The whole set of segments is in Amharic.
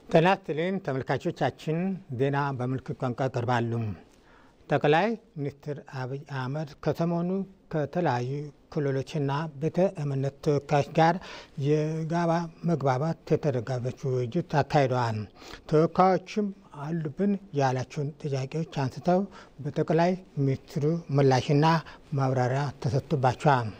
ጤና ይስጥልኝ ተመልካቾቻችን፣ ዜና በምልክት ቋንቋ ይቀርባሉ። ጠቅላይ ሚኒስትር አብይ አህመድ ከሰሞኑ ከተለያዩ ክልሎችና ቤተ እምነት ተወካዮች ጋር የጋራ መግባባት የተደረገበት ውይይት አካሂደዋል። ተወካዮችም አሉብን ያላቸውን ጥያቄዎች አንስተው በጠቅላይ ሚኒስትሩ ምላሽና ማብራሪያ ተሰጥቶባቸዋል።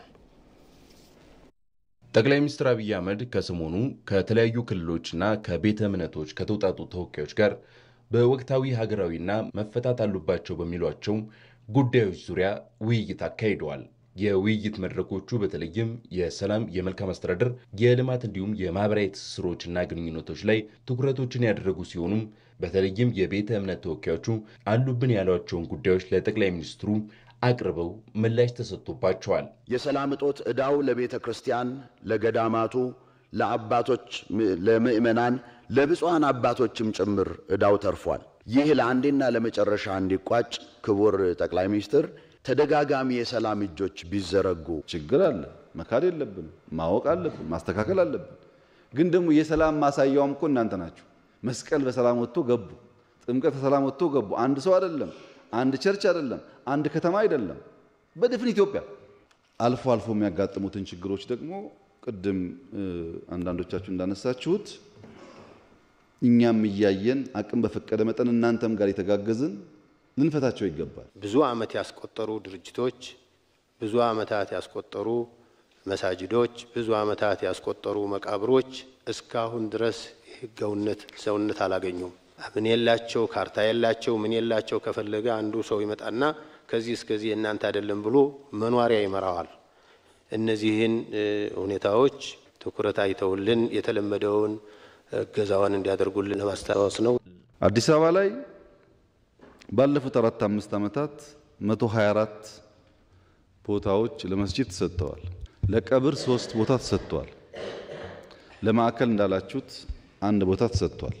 ጠቅላይ ሚኒስትር አብይ አህመድ ከሰሞኑ ከተለያዩ ክልሎችና ከቤተ እምነቶች ከተውጣጡ ተወካዮች ጋር በወቅታዊ ሀገራዊና መፈታት አሉባቸው በሚሏቸው ጉዳዮች ዙሪያ ውይይት አካሂደዋል። የውይይት መድረኮቹ በተለይም የሰላም፣ የመልካም አስተዳደር፣ የልማት እንዲሁም የማህበራዊ ትስስሮችና ግንኙነቶች ላይ ትኩረቶችን ያደረጉ ሲሆኑም በተለይም የቤተ እምነት ተወካዮቹ አሉብን ያሏቸውን ጉዳዮች ለጠቅላይ ሚኒስትሩ አቅርበው ምላሽ ተሰጥቶባቸዋል። የሰላም እጦት ዕዳው ለቤተ ክርስቲያን፣ ለገዳማቱ፣ ለአባቶች፣ ለምእመናን፣ ለብፁዓን አባቶችም ጭምር ዕዳው ተርፏል። ይህ ለአንዴና ለመጨረሻ እንዲቋጭ ክቡር ጠቅላይ ሚኒስትር ተደጋጋሚ የሰላም እጆች ቢዘረጉ ችግር አለ፣ መካድ የለብን፣ ማወቅ አለብን፣ ማስተካከል አለብን። ግን ደግሞ የሰላም ማሳያውም እኮ እናንተ ናችሁ። መስቀል በሰላም ወጥቶ ገቡ፣ ጥምቀት በሰላም ወጥቶ ገቡ። አንድ ሰው አይደለም፣ አንድ ቸርች አይደለም፣ አንድ ከተማ አይደለም፣ በድፍን ኢትዮጵያ። አልፎ አልፎ የሚያጋጥሙትን ችግሮች ደግሞ ቅድም አንዳንዶቻችሁ እንዳነሳችሁት እኛም እያየን አቅም በፈቀደ መጠን እናንተም ጋር የተጋገዝን ልንፈታቸው ይገባል። ብዙ ዓመት ያስቆጠሩ ድርጅቶች፣ ብዙ ዓመታት ያስቆጠሩ መሳጅዶች፣ ብዙ ዓመታት ያስቆጠሩ መቃብሮች እስካሁን ድረስ የህጋዊነት ሰውነት አላገኙም። ምን የላቸው ካርታ የላቸው ምን የላቸው። ከፈለገ አንዱ ሰው ይመጣና ከዚህ እስከዚህ እናንተ አይደለም ብሎ መኗሪያ ይመራዋል። እነዚህን ሁኔታዎች ትኩረት አይተውልን የተለመደውን እገዛዋን እንዲያደርጉልን ለማስታወስ ነው። አዲስ አበባ ላይ ባለፉት አራት አምስት ዓመታት 124 ቦታዎች ለመስጂድ ተሰጥተዋል። ለቀብር ሶስት ቦታ ተሰጥቷል። ለማዕከል እንዳላችሁት አንድ ቦታ ተሰጥቷል።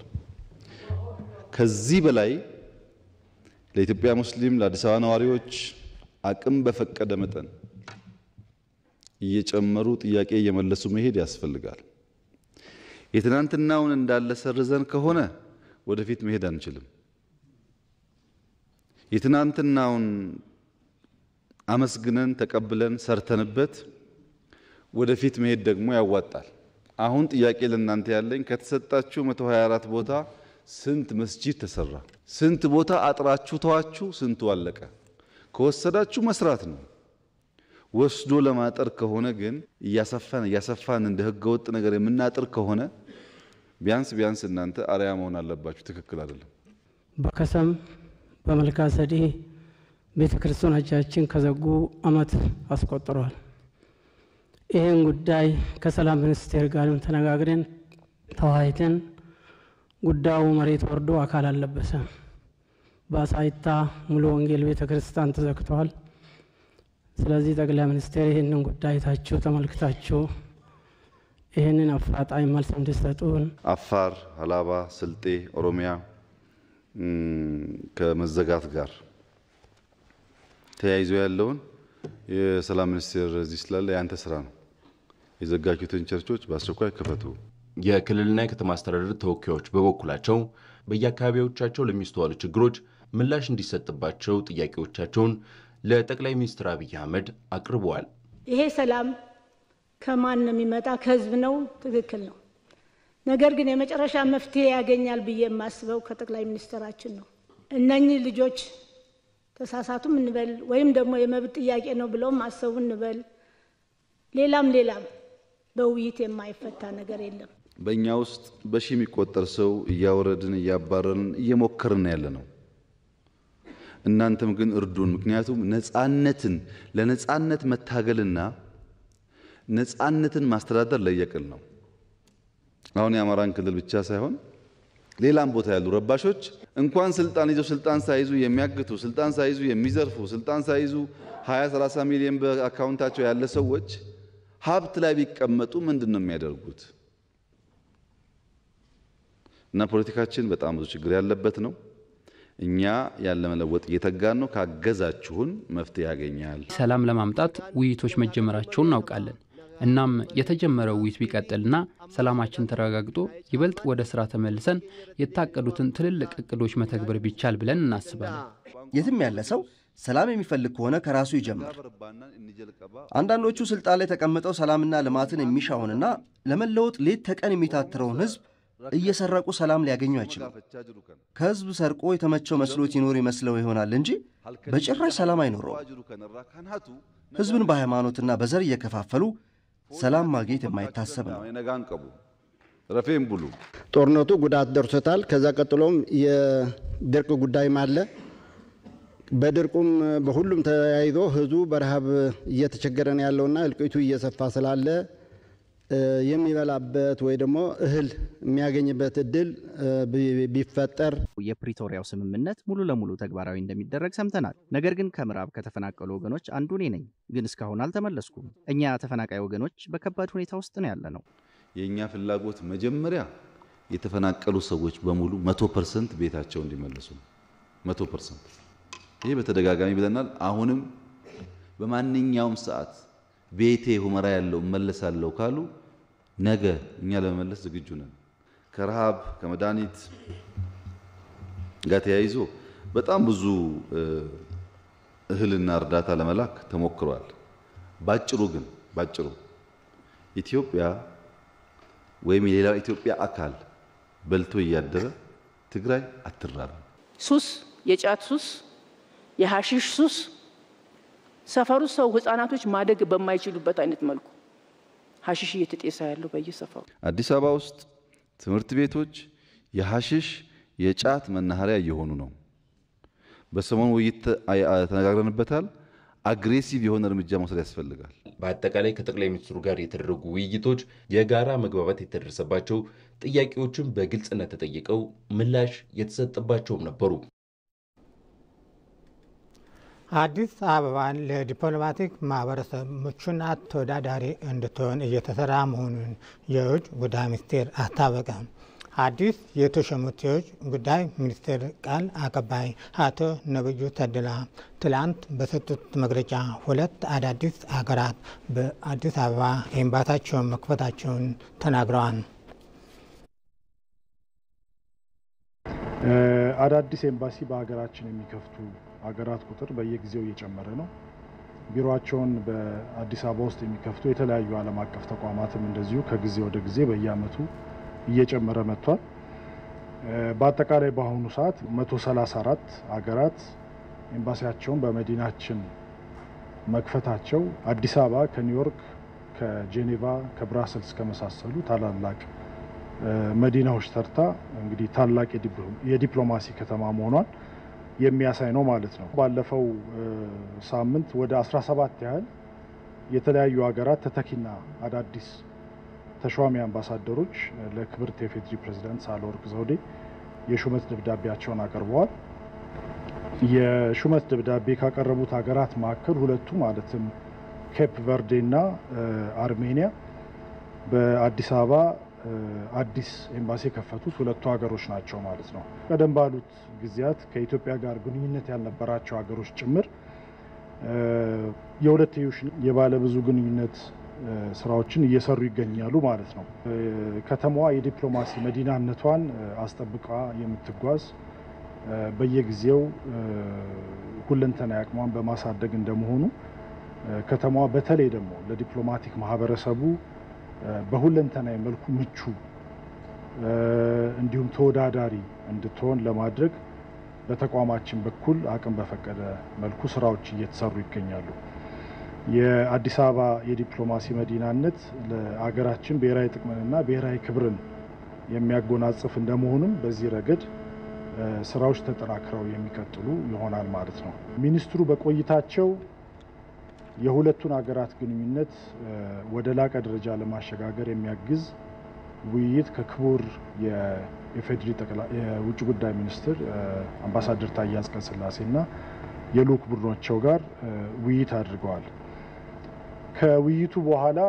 ከዚህ በላይ ለኢትዮጵያ ሙስሊም ለአዲስ አበባ ነዋሪዎች አቅም በፈቀደ መጠን እየጨመሩ ጥያቄ እየመለሱ መሄድ ያስፈልጋል። የትናንትናውን እንዳለ ሰርዘን ከሆነ ወደፊት መሄድ አንችልም። የትናንትናውን አመስግነን ተቀብለን ሰርተንበት ወደፊት መሄድ ደግሞ ያዋጣል። አሁን ጥያቄ ለእናንተ ያለኝ ከተሰጣችሁ 124 ቦታ ስንት መስጂድ ተሰራ? ስንት ቦታ አጥራችሁ ተዋችሁ? ስንቱ አለቀ? ከወሰዳችሁ መስራት ነው። ወስዶ ለማጠር ከሆነ ግን እያሰፋን እያሰፋን እንደ ህገወጥ ነገር የምናጥር ከሆነ ቢያንስ ቢያንስ እናንተ አርያ መሆን አለባችሁ። ትክክል አይደለም። በከሰም በመልካ ሰዴ ቤተ ክርስቲያኖቻችን ከዘጉ ዓመት አስቆጥረዋል። ይህን ጉዳይ ከሰላም ሚኒስቴር ጋርም ተነጋግረን ተወያይተን ጉዳዩ መሬት ወርዶ አካል አልለበሰም። በአሳይታ ሙሉ ወንጌል ቤተ ክርስቲያን ተዘግተዋል። ስለዚህ ጠቅላይ ሚኒስቴር ይህንን ጉዳይ ታችሁ ተመልክታችሁ ይህንን አፋጣኝ መልስ እንዲሰጡን አፋር፣ ሀላባ፣ ስልጤ፣ ኦሮሚያ ከመዘጋት ጋር ተያይዞ ያለውን የሰላም ሚኒስቴር እዚህ ስላለ የአንተ ስራ ነው። የዘጋጁትን ቸርቾች በአስቸኳይ ክፈቱ። የክልልና የከተማ አስተዳደር ተወካዮች በበኩላቸው በየአካባቢዎቻቸው ለሚስተዋሉ ችግሮች ምላሽ እንዲሰጥባቸው ጥያቄዎቻቸውን ለጠቅላይ ሚኒስትር አብይ አህመድ አቅርበዋል። ይሄ ሰላም ከማን ነው የሚመጣ? ከህዝብ ነው። ትክክል ነው። ነገር ግን የመጨረሻ መፍትሄ ያገኛል ብዬ የማስበው ከጠቅላይ ሚኒስትራችን ነው። እነኚህ ልጆች ተሳሳቱም እንበል ወይም ደግሞ የመብት ጥያቄ ነው ብለውም አሰቡ እንበል፣ ሌላም ሌላም በውይይት የማይፈታ ነገር የለም። በእኛ ውስጥ በሺ የሚቆጠር ሰው እያወረድን እያባረርን እየሞከርን ያለ ነው። እናንተም ግን እርዱን። ምክንያቱም ነፃነትን ለነፃነት መታገልና ነፃነትን ማስተዳደር ለየቅል ነው። አሁን የአማራን ክልል ብቻ ሳይሆን ሌላም ቦታ ያሉ ረባሾች እንኳን ስልጣን ይዘው ስልጣን ሳይዙ የሚያግቱ፣ ስልጣን ሳይዙ የሚዘርፉ፣ ስልጣን ሳይዙ 20 30 ሚሊዮን በአካውንታቸው ያለ ሰዎች ሀብት ላይ ቢቀመጡ ምንድን ነው የሚያደርጉት? እና ፖለቲካችን በጣም ብዙ ችግር ያለበት ነው። እኛ ያለ መለወጥ እየተጋን ነው። ካገዛችሁን መፍትሄ ያገኛል። ሰላም ለማምጣት ውይይቶች መጀመራቸውን እናውቃለን። እናም የተጀመረው ውይይት ቢቀጥልና ሰላማችን ተረጋግጦ ይበልጥ ወደ ስራ ተመልሰን የታቀዱትን ትልልቅ እቅዶች መተግበር ቢቻል ብለን እናስባለን። የትም ያለ ሰው ሰላም የሚፈልግ ከሆነ ከራሱ ይጀምር። አንዳንዶቹ ስልጣን ላይ ተቀምጠው ሰላምና ልማትን የሚሻውንና ለመለወጥ ሌት ተቀን የሚታትረውን ህዝብ እየሰረቁ ሰላም ሊያገኙ አይችሉም። ከህዝብ ሰርቆ የተመቸው መስሎት ይኖር ይመስለው ይሆናል እንጂ በጭራሽ ሰላም አይኖረውም። ህዝብን በሃይማኖትና በዘር እየከፋፈሉ ሰላም ማግኘት የማይታሰብ ነው። ረፌም ብሉ ጦርነቱ ጉዳት ደርሶታል። ከዛ ቀጥሎም የድርቅ ጉዳይም አለ። በድርቁም በሁሉም ተያይዞ ህዝቡ በረሃብ እየተቸገረ ነው ያለውና እልቂቱ እየሰፋ ስላለ የሚበላበት ወይ ደግሞ እህል የሚያገኝበት እድል ቢፈጠር የፕሪቶሪያው ስምምነት ሙሉ ለሙሉ ተግባራዊ እንደሚደረግ ሰምተናል። ነገር ግን ከምዕራብ ከተፈናቀሉ ወገኖች አንዱ እኔ ነኝ፣ ግን እስካሁን አልተመለስኩም። እኛ ተፈናቃይ ወገኖች በከባድ ሁኔታ ውስጥ ነው ያለ ነው። የእኛ ፍላጎት መጀመሪያ የተፈናቀሉ ሰዎች በሙሉ መቶ ፐርሰንት ቤታቸው እንዲመለሱ ነው። መቶ ፐርሰንት ይህ በተደጋጋሚ ብለናል። አሁንም በማንኛውም ሰዓት ቤቴ ሁመራ ያለው እመለሳለሁ ካሉ ነገ እኛ ለመመለስ ዝግጁ ነን። ከረሃብ ከመድኃኒት ጋር ተያይዞ በጣም ብዙ እህልና እርዳታ ለመላክ ተሞክሯል። ባጭሩ ግን ባጭሩ ኢትዮጵያ ወይም የሌላው ኢትዮጵያ አካል በልቶ እያደረ ትግራይ አትራብም። ሱስ፣ የጫት ሱስ፣ የሐሺሽ ሱስ ሰፈሩ ሰው ህጻናቶች ማደግ በማይችሉበት አይነት መልኩ ሐሺሽ እየተጤሰ ያለው በየሰፈሩ አዲስ አበባ ውስጥ ትምህርት ቤቶች የሐሺሽ የጫት መናኸሪያ እየሆኑ ነው። በሰሞኑ ውይይት ተነጋግረንበታል። አግሬሲቭ የሆነ እርምጃ መውሰድ ያስፈልጋል። በአጠቃላይ ከጠቅላይ ሚኒስትሩ ጋር የተደረጉ ውይይቶች የጋራ መግባባት የተደረሰባቸው፣ ጥያቄዎችም በግልጽነት ተጠይቀው ምላሽ የተሰጠባቸውም ነበሩ። አዲስ አበባን ለዲፕሎማቲክ ማህበረሰብ ምቹና ተወዳዳሪ እንድትሆን እየተሰራ መሆኑን የውጭ ጉዳይ ሚኒስቴር አስታወቀ። አዲስ የተሾሙት የውጭ ጉዳይ ሚኒስቴር ቃል አቀባይ አቶ ነብዩ ተድላ ትላንት በሰጡት መግለጫ ሁለት አዳዲስ አገራት በአዲስ አበባ ኤምባሲያቸውን መክፈታቸውን ተናግረዋል። አዳዲስ ኤምባሲ በሀገራችን የሚከፍቱ ሀገራት ቁጥር በየጊዜው እየጨመረ ነው። ቢሮቸውን በአዲስ አበባ ውስጥ የሚከፍቱ የተለያዩ ዓለም አቀፍ ተቋማትም እንደዚሁ ከጊዜ ወደ ጊዜ በየዓመቱ እየጨመረ መጥቷል። በአጠቃላይ በአሁኑ ሰዓት 134 ሀገራት ኤምባሲያቸውን በመዲናችን መክፈታቸው አዲስ አበባ ከኒውዮርክ፣ ከጄኔቫ፣ ከብራሰልስ ከመሳሰሉ ታላላቅ መዲናዎች ተርታ እንግዲህ ታላቅ የዲፕሎማሲ ከተማ መሆኗን የሚያሳይ ነው ማለት ነው። ባለፈው ሳምንት ወደ 17 ያህል የተለያዩ ሀገራት ተተኪና አዳዲስ ተሿሚ አምባሳደሮች ለክብርት የፌዴሪ ፕሬዚዳንት ሳህለወርቅ ዘውዴ የሹመት ደብዳቤያቸውን አቅርበዋል። የሹመት ደብዳቤ ካቀረቡት ሀገራት መካከል ሁለቱ ማለትም ኬፕ ቨርዴ እና አርሜኒያ በአዲስ አበባ አዲስ ኤምባሲ የከፈቱት ሁለቱ ሀገሮች ናቸው ማለት ነው። ቀደም ባሉት ጊዜያት ከኢትዮጵያ ጋር ግንኙነት ያልነበራቸው ሀገሮች ጭምር የሁለትዮሽ የባለብዙ ግንኙነት ስራዎችን እየሰሩ ይገኛሉ ማለት ነው። ከተማዋ የዲፕሎማሲ መዲናነቷን አስጠብቃ የምትጓዝ በየጊዜው ሁለንተናዊ አቅሟን በማሳደግ እንደመሆኑ ከተማዋ በተለይ ደግሞ ለዲፕሎማቲክ ማህበረሰቡ በሁለንተናዊ መልኩ ምቹ እንዲሁም ተወዳዳሪ እንድትሆን ለማድረግ በተቋማችን በኩል አቅም በፈቀደ መልኩ ስራዎች እየተሰሩ ይገኛሉ። የአዲስ አበባ የዲፕሎማሲ መዲናነት ለአገራችን ብሔራዊ ጥቅምንና ብሔራዊ ክብርን የሚያጎናጽፍ እንደመሆኑም በዚህ ረገድ ስራዎች ተጠናክረው የሚቀጥሉ ይሆናል ማለት ነው። ሚኒስትሩ በቆይታቸው የሁለቱን ሀገራት ግንኙነት ወደ ላቀ ደረጃ ለማሸጋገር የሚያግዝ ውይይት ከክቡር የኢፌዴሪ የውጭ ጉዳይ ሚኒስትር አምባሳደር ታዬ አጽቀሥላሴና የልዑክ ቡድኖቸው ጋር ውይይት አድርገዋል። ከውይይቱ በኋላ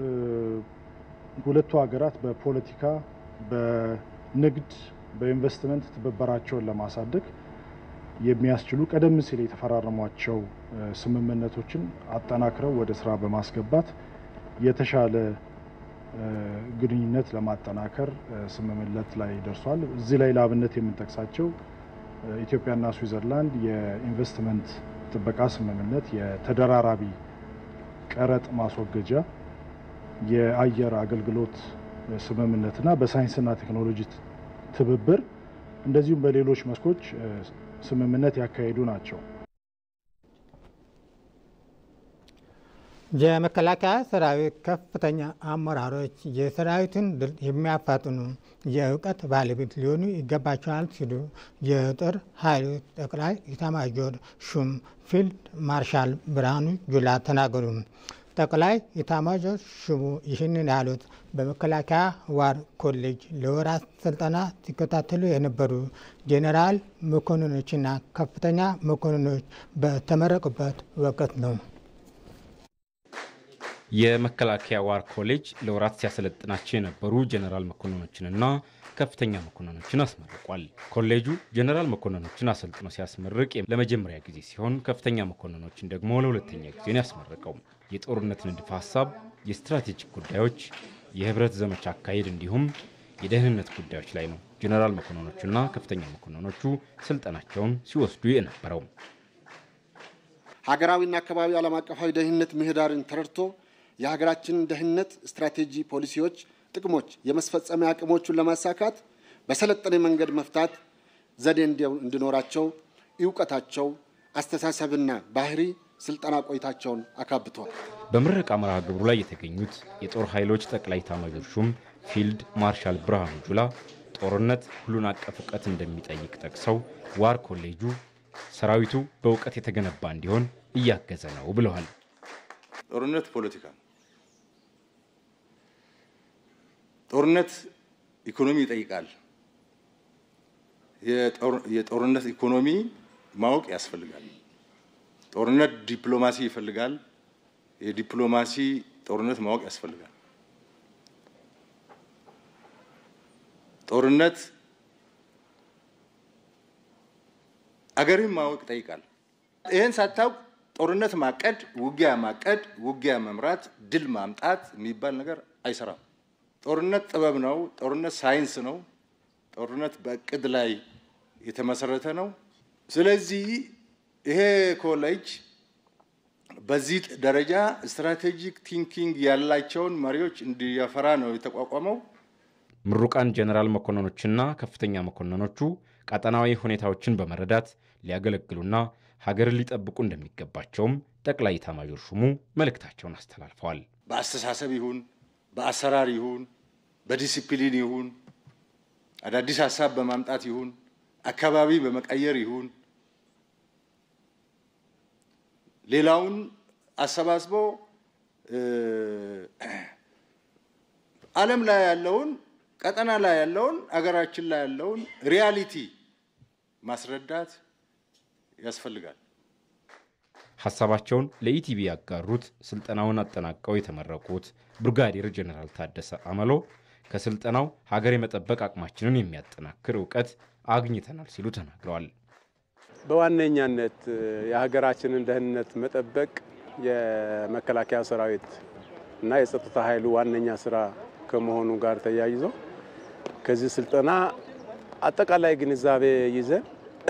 ሁለቱ ሀገራት በፖለቲካ፣ በንግድ፣ በኢንቨስትመንት ትብብራቸውን ለማሳደግ የሚያስችሉ ቀደም ሲል የተፈራረሟቸው ስምምነቶችን አጠናክረው ወደ ስራ በማስገባት የተሻለ ግንኙነት ለማጠናከር ስምምነት ላይ ደርሷል። እዚህ ላይ ለአብነት የምንጠቅሳቸው ኢትዮጵያና ስዊዘርላንድ የኢንቨስትመንት ጥበቃ ስምምነት፣ የተደራራቢ ቀረጥ ማስወገጃ፣ የአየር አገልግሎት ስምምነትና በሳይንስና ቴክኖሎጂ ትብብር እንደዚሁም በሌሎች መስኮች ስምምነት ያካሄዱ ናቸው። የመከላከያ ሰራዊት ከፍተኛ አመራሮች የሰራዊቱን ድል የሚያፋጥኑ የእውቀት ባለቤት ሊሆኑ ይገባቸዋል ሲሉ የጦር ኃይሎች ጠቅላይ ኢታማዦር ሹም ፊልድ ማርሻል ብርሃኑ ጁላ ተናገሩ። ጠቅላይ ኢታማዦር ሹሙ ይህንን ያሉት በመከላከያ ዋር ኮሌጅ ለወራት ስልጠና ሲከታተሉ የነበሩ ጄኔራል መኮንኖችና ከፍተኛ መኮንኖች በተመረቁበት ወቅት ነው። የመከላከያ ዋር ኮሌጅ ለወራት ሲያሰለጥናቸው የነበሩ ጀኔራል መኮንኖችንና ከፍተኛ መኮንኖችን አስመርቋል። ኮሌጁ ጀኔራል መኮንኖችን አሰልጥኖ ሲያስመርቅ ለመጀመሪያ ጊዜ ሲሆን ከፍተኛ መኮንኖችን ደግሞ ለሁለተኛ ጊዜ ነው ያስመረቀው። የጦርነት ንድፈ ሀሳብ፣ የስትራቴጂክ ጉዳዮች፣ የህብረት ዘመቻ አካሄድ እንዲሁም የደህንነት ጉዳዮች ላይ ነው ጀኔራል መኮንኖቹና ከፍተኛ መኮንኖቹ ስልጠናቸውን ሲወስዱ የነበረው። ሀገራዊና አካባቢ ዓለም አቀፋዊ ደህንነት ምህዳርን ተረድቶ የሀገራችንን ደህንነት ስትራቴጂ፣ ፖሊሲዎች፣ ጥቅሞች የመስፈጸሚያ አቅሞቹን ለማሳካት በሰለጠነ መንገድ መፍታት ዘዴ እንዲኖራቸው እውቀታቸው፣ አስተሳሰብና ባህሪ ስልጠና ቆይታቸውን አካብተዋል። በምረቃ መርሃ ግብሩ ላይ የተገኙት የጦር ኃይሎች ጠቅላይ ኤታማዦር ሹም ፊልድ ማርሻል ብርሃኑ ጁላ ጦርነት ሁሉን አቀፍ እውቀት እንደሚጠይቅ ጠቅሰው ዋር ኮሌጁ ሰራዊቱ በእውቀት የተገነባ እንዲሆን እያገዘ ነው ብለዋል። ጦርነት ፖለቲካ ነው። ጦርነት ኢኮኖሚ ይጠይቃል። የጦርነት ኢኮኖሚ ማወቅ ያስፈልጋል። ጦርነት ዲፕሎማሲ ይፈልጋል። የዲፕሎማሲ ጦርነት ማወቅ ያስፈልጋል። ጦርነት አገርን ማወቅ ይጠይቃል። ይህን ሳታውቅ ጦርነት ማቀድ፣ ውጊያ ማቀድ፣ ውጊያ መምራት፣ ድል ማምጣት የሚባል ነገር አይሰራም። ጦርነት ጥበብ ነው። ጦርነት ሳይንስ ነው። ጦርነት በእቅድ ላይ የተመሰረተ ነው። ስለዚህ ይሄ ኮሌጅ በዚህ ደረጃ ስትራቴጂክ ቲንኪንግ ያላቸውን መሪዎች እንዲያፈራ ነው የተቋቋመው። ምሩቃን ጀኔራል መኮንኖችና ከፍተኛ መኮንኖቹ ቀጠናዊ ሁኔታዎችን በመረዳት ሊያገለግሉና ሀገርን ሊጠብቁ እንደሚገባቸውም ጠቅላይ ኤታማዦር ሹሙ መልእክታቸውን አስተላልፈዋል። በአስተሳሰብ ይሁን በአሰራር ይሁን በዲሲፕሊን ይሁን አዳዲስ ሀሳብ በማምጣት ይሁን አካባቢ በመቀየር ይሁን ሌላውን አሰባስቦ ዓለም ላይ ያለውን ቀጠና ላይ ያለውን አገራችን ላይ ያለውን ሪያሊቲ ማስረዳት ያስፈልጋል። ሀሳባቸውን ለኢቲቪ ያጋሩት ስልጠናውን አጠናቀው የተመረቁት ብርጋዴር ጀኔራል ታደሰ አመሎ ከስልጠናው ሀገር የመጠበቅ አቅማችንን የሚያጠናክር እውቀት አግኝተናል ሲሉ ተናግረዋል። በዋነኛነት የሀገራችንን ደህንነት መጠበቅ የመከላከያ ሰራዊት እና የጸጥታ ኃይሉ ዋነኛ ስራ ከመሆኑ ጋር ተያይዞ ከዚህ ስልጠና አጠቃላይ ግንዛቤ ይዘን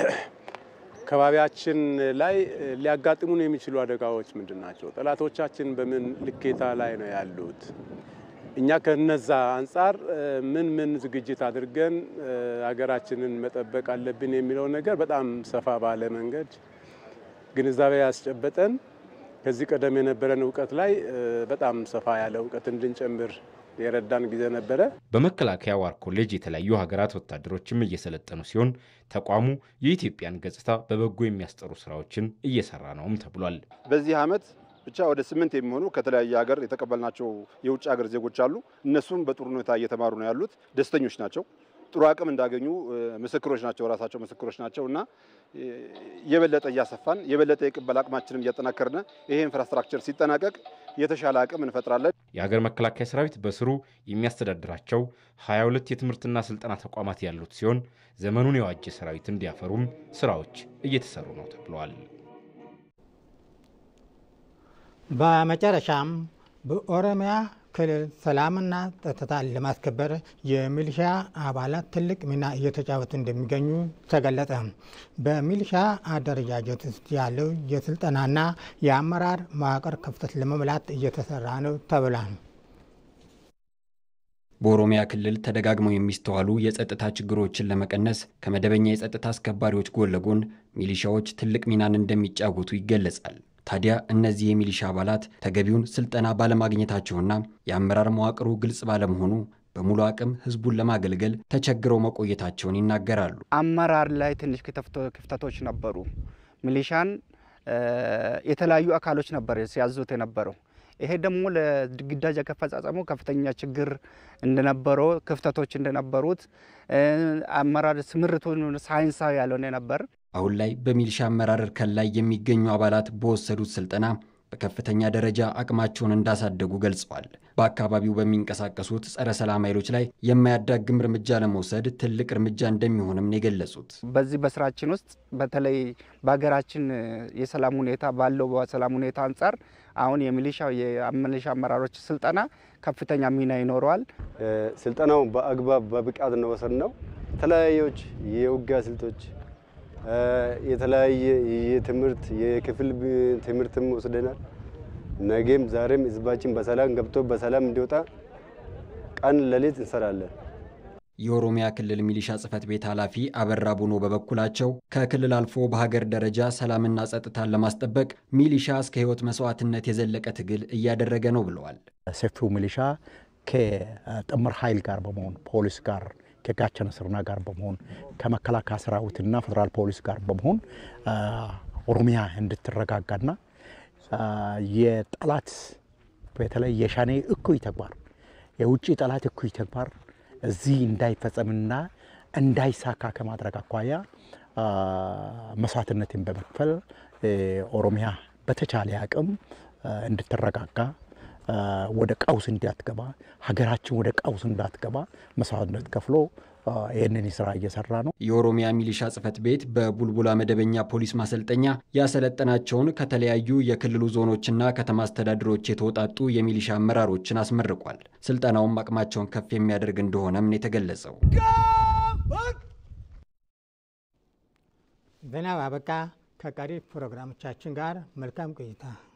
ከባቢያችን ላይ ሊያጋጥሙን የሚችሉ አደጋዎች ምንድን ናቸው? ጠላቶቻችን በምን ልኬታ ላይ ነው ያሉት? እኛ ከነዛ አንጻር ምን ምን ዝግጅት አድርገን ሀገራችንን መጠበቅ አለብን የሚለው ነገር በጣም ሰፋ ባለ መንገድ ግንዛቤ ያስጨበጠን ከዚህ ቀደም የነበረን እውቀት ላይ በጣም ሰፋ ያለ እውቀት እንድንጨምር የረዳን ጊዜ ነበረ። በመከላከያ ዋር ኮሌጅ የተለያዩ ሀገራት ወታደሮችም እየሰለጠኑ ሲሆን ተቋሙ የኢትዮጵያን ገጽታ በበጎ የሚያስጠሩ ስራዎችን እየሰራ ነውም ተብሏል። በዚህ ዓመት ብቻ ወደ ስምንት የሚሆኑ ከተለያየ ሀገር የተቀበልናቸው የውጭ ሀገር ዜጎች አሉ። እነሱም በጥሩ ሁኔታ እየተማሩ ነው ያሉት፣ ደስተኞች ናቸው። ጥሩ አቅም እንዳገኙ ምስክሮች ናቸው፣ ራሳቸው ምስክሮች ናቸው እና የበለጠ እያሰፋን የበለጠ የቅበል አቅማችንን እያጠናከርን ይሄ ኢንፍራስትራክቸር ሲጠናቀቅ የተሻለ አቅም እንፈጥራለን። የሀገር መከላከያ ሰራዊት በስሩ የሚያስተዳድራቸው 22 የትምህርትና ስልጠና ተቋማት ያሉት ሲሆን ዘመኑን የዋጀ ሰራዊት እንዲያፈሩም ስራዎች እየተሰሩ ነው ተብለዋል። በመጨረሻም በኦሮሚያ ክልል ሰላምና ጸጥታን ለማስከበር የሚሊሻ አባላት ትልቅ ሚና እየተጫወቱ እንደሚገኙ ተገለጸ። በሚሊሻ አደረጃጀት ውስጥ ያለው የስልጠናና የአመራር መዋቅር ክፍተት ለመሙላት እየተሰራ ነው ተብሏል። በኦሮሚያ ክልል ተደጋግመው የሚስተዋሉ የጸጥታ ችግሮችን ለመቀነስ ከመደበኛ የጸጥታ አስከባሪዎች ጎን ለጎን ሚሊሻዎች ትልቅ ሚናን እንደሚጫወቱ ይገለጻል። ታዲያ እነዚህ የሚሊሻ አባላት ተገቢውን ስልጠና ባለማግኘታቸውና የአመራር መዋቅሩ ግልጽ ባለመሆኑ በሙሉ አቅም ህዝቡን ለማገልገል ተቸግረው መቆየታቸውን ይናገራሉ። አመራር ላይ ትንሽ ክፍተቶች ነበሩ። ሚሊሻን የተለያዩ አካሎች ነበር ሲያዙት የነበረው። ይሄ ደግሞ ለግዳጅ አፈጻጸሙ ከፍተኛ ችግር እንደነበረው ክፍተቶች እንደነበሩት አመራር ስምርቱን ሳይንሳዊ ያልሆነ ነበር። አሁን ላይ በሚሊሻ አመራር እርከን ላይ የሚገኙ አባላት በወሰዱት ስልጠና በከፍተኛ ደረጃ አቅማቸውን እንዳሳደጉ ገልጸዋል። በአካባቢው በሚንቀሳቀሱት ጸረ ሰላም ኃይሎች ላይ የማያዳግም እርምጃ ለመውሰድ ትልቅ እርምጃ እንደሚሆንም ነው የገለጹት። በዚህ በስራችን ውስጥ በተለይ በሀገራችን የሰላም ሁኔታ ባለው በሰላም ሁኔታ አንጻር አሁን የሚሊሻ የሚሊሻ አመራሮች ስልጠና ከፍተኛ ሚና ይኖረዋል። ስልጠናው በአግባብ በብቃት ነው ወሰድነው። የተለያዮች የውጊያ ስልቶች የተለያየ የትምህርት የክፍል ትምህርትም ወስደናል። ነገም ዛሬም ህዝባችን በሰላም ገብቶ በሰላም እንዲወጣ ቀን ሌሊት እንሰራለን። የኦሮሚያ ክልል ሚሊሻ ጽሕፈት ቤት ኃላፊ አበራ ቡኖ በበኩላቸው ከክልል አልፎ በሀገር ደረጃ ሰላምና ጸጥታን ለማስጠበቅ ሚሊሻ እስከ ህይወት መስዋዕትነት የዘለቀ ትግል እያደረገ ነው ብለዋል። ሰፊው ሚሊሻ ከጥምር ኃይል ጋር በመሆን ፖሊስ ጋር ከጋቸነ ስርና ጋር በመሆን ከመከላከያ ሰራዊትና ፌዴራል ፖሊስ ጋር በመሆን ኦሮሚያ እንድትረጋጋና የጠላት በተለይ የሻኔ እኩይ ተግባር የውጭ ጠላት እኩይ ተግባር እዚህ እንዳይፈጸምና እንዳይሳካ ከማድረግ አኳያ መስዋዕትነትን በመክፈል ኦሮሚያ በተቻለ አቅም እንድትረጋጋ ወደ ቀውስ እንዳትገባ ሀገራችን ወደ ቀውስ እንዳትገባ መስዋዕትነት ከፍሎ ይህንን ስራ እየሰራ ነው። የኦሮሚያ ሚሊሻ ጽሕፈት ቤት በቡልቡላ መደበኛ ፖሊስ ማሰልጠኛ ያሰለጠናቸውን ከተለያዩ የክልሉ ዞኖችና ከተማ አስተዳደሮች የተውጣጡ የሚሊሻ አመራሮችን አስመርቋል። ስልጠናውም አቅማቸውን ከፍ የሚያደርግ እንደሆነም ነው የተገለጸው። ዜና አበቃ። ከቀሪ ፕሮግራሞቻችን ጋር መልካም ቆይታ